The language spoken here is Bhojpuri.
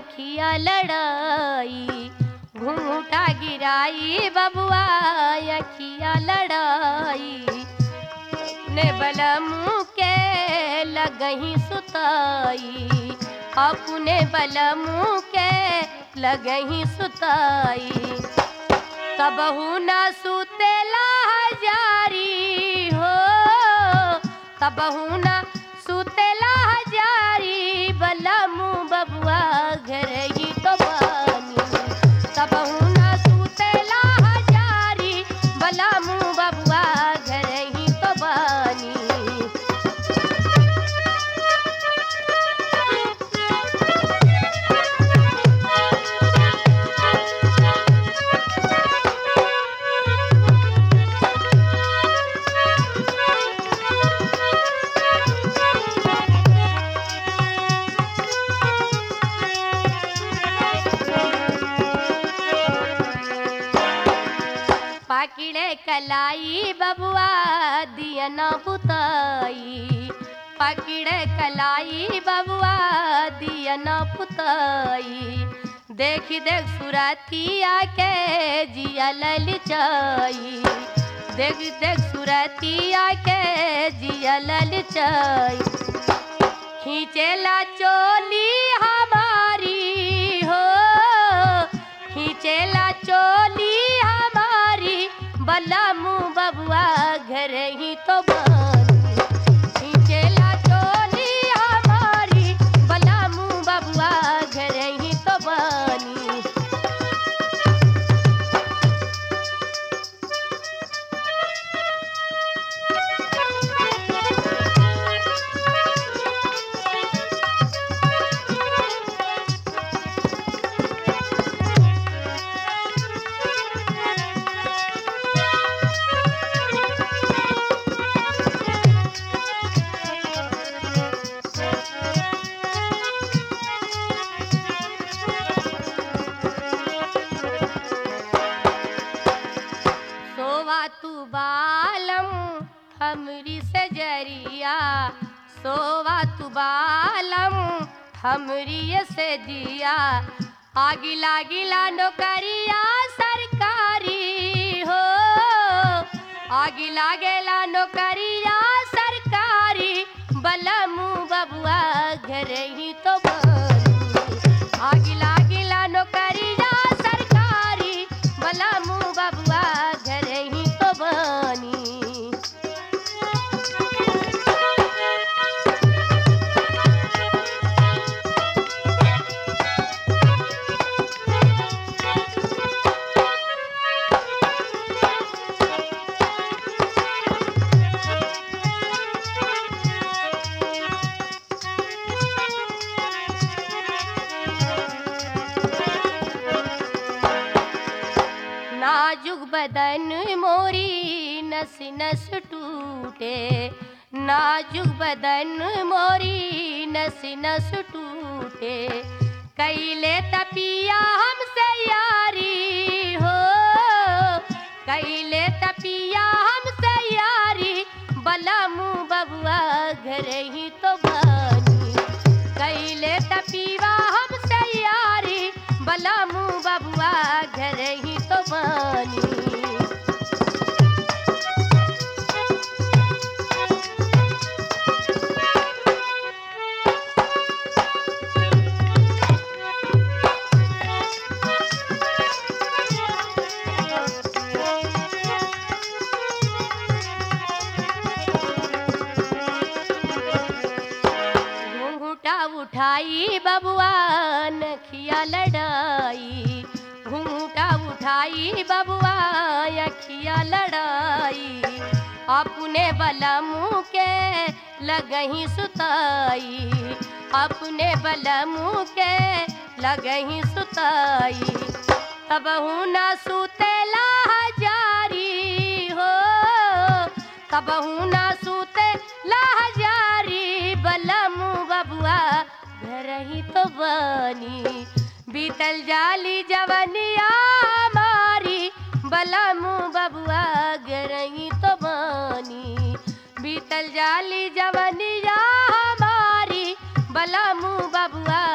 अखिया लड़ाई घूंघटा गिराई बबुआ अखिया लड़ाई ने बलमू के लगही सुताई अपने बलमू के लगही सुताई तबहू न सुतेला हजारी हो तबहू न सुतेला हजारी बलमू बबुआ घर ही तो बानी तबहू न सुतेला हजारी बलमू बबुआ घर ही तो बानी पाकिड़े कलाई बबुआ दिया न पुताई पाकिड़े कलाई बबुआ दिया न पुताई देख देख सुरतिया के जिया ललचाई देख देख सुरतिया के जिया ललचाई खींचेला चोली हमारी हो खींचेला चोली हमारी बलमू बबुआ घर ही तो बानी खींचेला चोली हमारी बलमू बबुआ घर ही तो बानी सोवा तू बालम हमरी सजरिया सोवा तू बालम हमरी से जिया आगी लागिला नौकरिया सरकारी हो आगी लागेला नौकरिया सरकारी बलमू बबुआ घर ही तो बानी आगी लागिला नौकरिया सरकारी बलमू बबुआ घर ही तो बानी नाजुक बदन मोरी नस नस टूटे नाजुक बदन मोरी नस नस टूटे कैले तपिया हमसे यारी हो कैले तपिया हमसे यारी बलमू बबुआ घर ही तो बानी कैले तपीवा हमसे यारी बलमू बबुआ घर ही तो बानी घूंघटा उठाई बबुआ नखिया लड़ाई घूंघटा उठाई बबुआ अखिया लड़ाई अपने बलमू के लगही सुताई अपने बलमू के लगही सुताई तबहू न सुतेला हजारी हो तबहू न सुते लहजारी बलमू बबुआ घर ही तो बनी बीतल जाली जवनिया हमारी बलमू बबुआ घर ही तो बनी बीतल जाली जवनिया हमारी बलमू बबुआ